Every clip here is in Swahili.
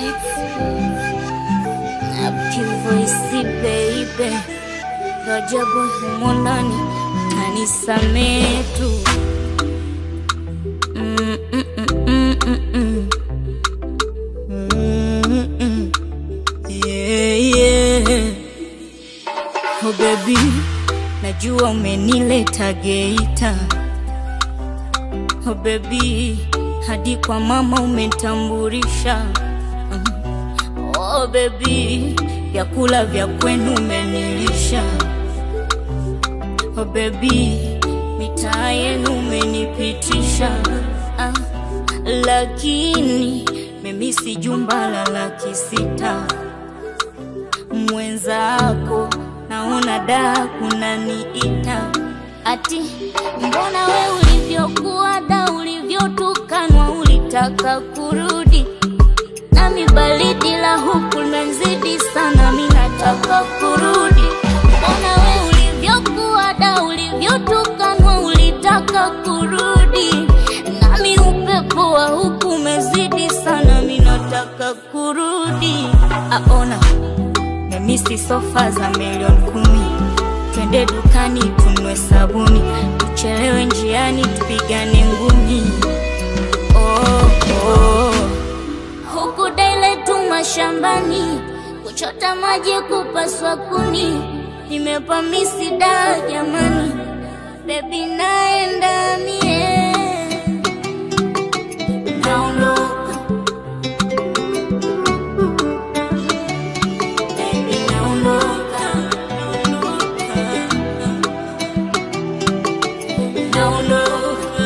Happy voice baby, Rajabu humo ndani kanisamee tu. Mm, mm, mm, mm, mm, mm. Mm, mm. Yeah, yeah. Oh baby, najua umenileta Geita. Oh baby, hadi kwa mama umetambulisha. Mm. Oh baby, vyakula vya kwenu umenilisha. Oh baby, mitaa yenu umenipitisha. Ah, lakini mimi si jumba la laki sita mwenzako naona da kunaniita ati mbona we ulivyokuwa da ulivyotukanwa ulitaka kurudi nami baridi la huku nanzidi sana mi nataka kurudi mbona we ulivyokuwa da ulivyotukanwa ulitaka kurudi nami upepo wa huku umezidi sana mi nataka kurudi aona memisi sofa za milioni kumi twende dukani tunwe sabuni tuchelewe njiani tupigane ngumi oh, oh. huku daile tu mashambani kuchota maji kupaswa kuni nimepamisi da jamani bebi naenda mie naondoka Baby, naondoka, naondoka.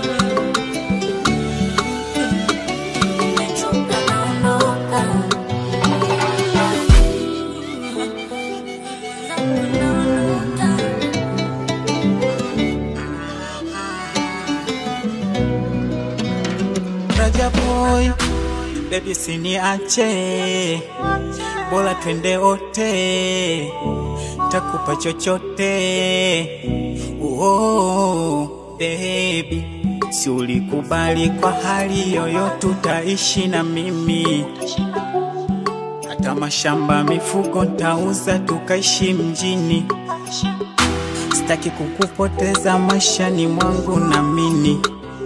Nimechoka, naondoka. Naondoka. Raja boy, baby siniache, bora twende wote, takupa chochote. Oh, baby, si ulikubali kwa hali yoyote utaishi na mimi, hata mashamba mifugo ntauza tukaishi mjini. Sitaki kukupoteza maishani mwangu namini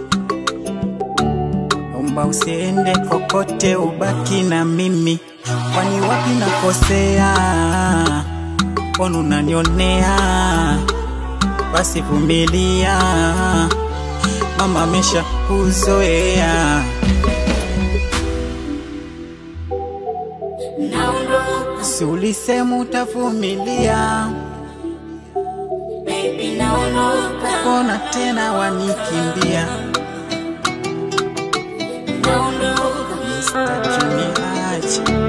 Omba usiende kokote, ubaki na mimi. Kwani wapi nakosea? Mbona unanionea? Basi vumilia, mama amesha kuzoea. Naondoka, Si ulisema utavumilia? baby, naondoka. Mbona tena wanikimbia? Naondoka. Sitaki niache